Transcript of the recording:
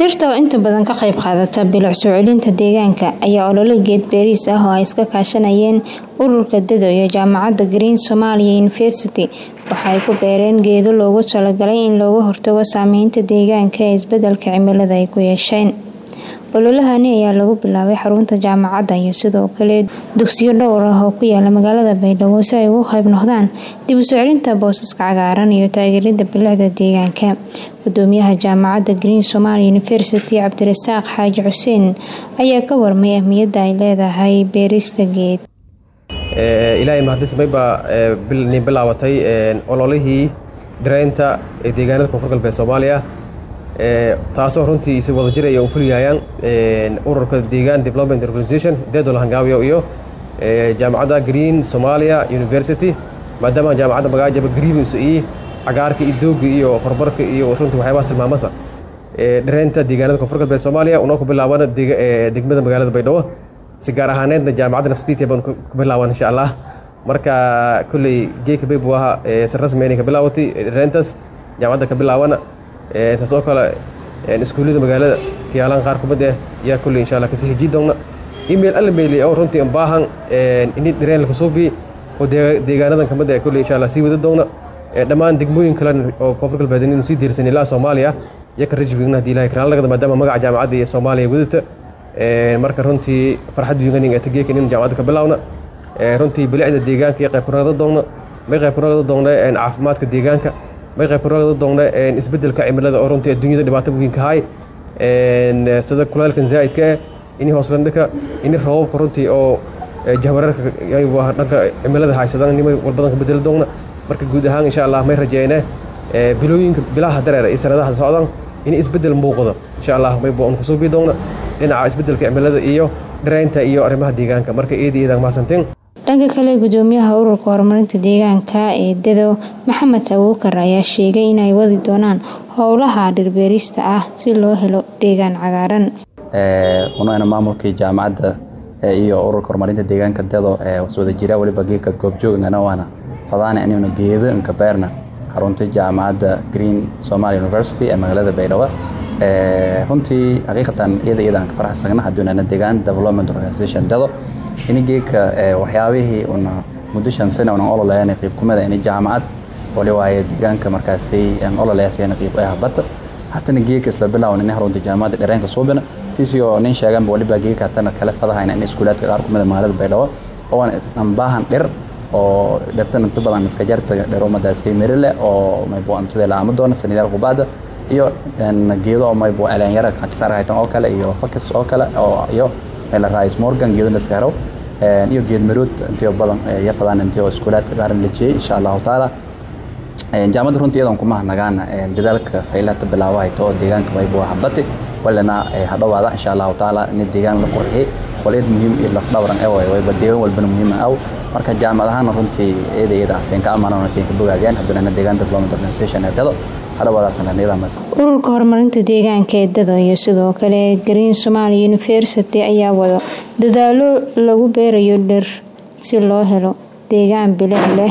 dhirta oo inta badan ka qayb qaadata bilic soo celinta deegaanka ayaa olole geed beeriis ah oo ay iska kaashanayeen ururka dado iyo jaamacadda green somalia university waxa ay ku beereen geedo loogu talagalay in looga hortago saameynta deegaanka ee isbedelka cimilada ay ku yeesheen ololahani ayaa lagu bilaabay xarunta jaamacadda iyo sidoo kale dugsiyo dhowr ah oo ku yaala magaalada baydhabo si ay ugu qayb noqdaan dib u soo celinta boosaska cagaaran iyo taageerida bilicda deegaanka gudoomiyaha jaamacadda green somalia university cabdirasaaq xaaji xuseen ayaa ka warmay ahmiyadda ay leedahay beerista geed ilaahay mahadismay baa ni bilaabatay ololihii dhireynta ee deegaanada koonfur galbeed soomaaliya taasoo runtii si wada jiraya u fuliyayaan ururka deegaan development organization deedola hangaawiyo iyo jaamacadda green somalia university maadaama jaamacadda magaajaba green iyo cagaarka iyo dooga iyo horumarka iyo runtii waxyaabahaas tilmaamasa dhireynta deegaanada koonfur galbeed soomaaliya unoo ku bilaabana degmada magaalada baydhabo si gaar ahaaneedna jaamacadda nafsadiita baan ku bilaaban insha allah marka kulley geeka baybu ahaa si rasmi inay ka bilaawatay dhireyntaas jaamacadda ka bilaabana taas oo kale iskuullada magaalada kiyaalaan qaar kumid ah yaa kulley insha allah kasii hijii doonna email alla meeli oo runtii an baahan ini dhireen la kusuubi oo deegaanadan kamid ah kulley insha allah sii wada doonna dhammaan degmooyin kale oo koonfur galbeed inuu sii diirsan ilaa soomaaliya iyo ka rajwigna hadii ilahay karaan lagada maadaama magaca jaamacadda iyo soomaaliya wadata marka runtii farxad wiiganing ee tageeka inaynu jaamacadda ka bilaawna runtii bilicda deegaanka iyo qayb kuragada doonna may qayb kuragada doonna caafimaadka deegaanka may qayb kuragada doonna isbedelka cimilada oo runtii adduunyada dhibaato weyn ka hay sida kuleelkan zaa'idka ah ini hooslandhika ini roobabka runtii oo jahwararka dhanka cimilada haysadaan nimay walbadan ka bedeli doonna marka guud ahaan insha allah may rajeyne bilooyinka bilaha dareera iyo sanadaha socdaan in isbedel muuqdo insha allah maybu aan kusuubi doonna dhinaca isbedelka cimilada iyo dhireynta iyo arrimaha deegaanka marka eedi eedaan mahadsantiin dhanka kale gudoomiyaha ururka horumarinta deegaanka ee dado maxamed abuukar ayaa sheegay inay wadi doonaan howlaha dhirbeerista ah si loo helo deegaan cagaaran unana maamulkii jaamacadda iyo ururka horumarinta deegaanka dado waswada jira waliba geedka goobjoogana waana fadaana inaynu geedo inka beerna xarunta jaamacadda green somalia university ee magaalada baydhabo runtii xaqiiqatan iyada iyada aan ka faraxsagna hadduunana deegaan development organization dado ini geedka waxyaabihii una muddo shan sane unan ololeeyana qiib kumida ini jaamacad wali waaye deegaanka markaasay aan ololeeyasayana qiib ay habata hatana geedka isla bilaawan ini harunta jaamacadda dhereenka suubina sisio nin sheeganba waliba geedka hatana kale fadahayna in iskuulaadka qaar kumida magaalada baydhabo oo aan baahan dhir oo dhirtan inta badan iska jarta dherumadaasay mirile oo maybu antida la aama doona sanidaal qubaada iyo geedo oo maybu aleanyara katisarahaytan oo kale iyo fakis oo kale oo iyo la raais morgan geedo la iska helo iyo geed marood intii badan ya fadaan intii oo iskuulaadka qaaran la jeeyay insha allahu taala jaamacadda runtii iyadan kuma nagaana dadaalka faylata bilaawahayto oo deegaanka maybu habati walina hadhowaada insha allahu taala in deegaan la qurxiyay waleed muhiim iyo lafdhawran ee wayba deegaan walbana muhiim aw marka jaamacad ahaana runtii iyada iyada seen ka amaanona seen ka bogaadiyaan hadduunana deegaan development organization ee dado ururka horumarinta deegaanka ee dado iyo sidoo kale green somalia university ayaa wado dadaalo lagu beerayo dhir si loo helo deegaan bilic leh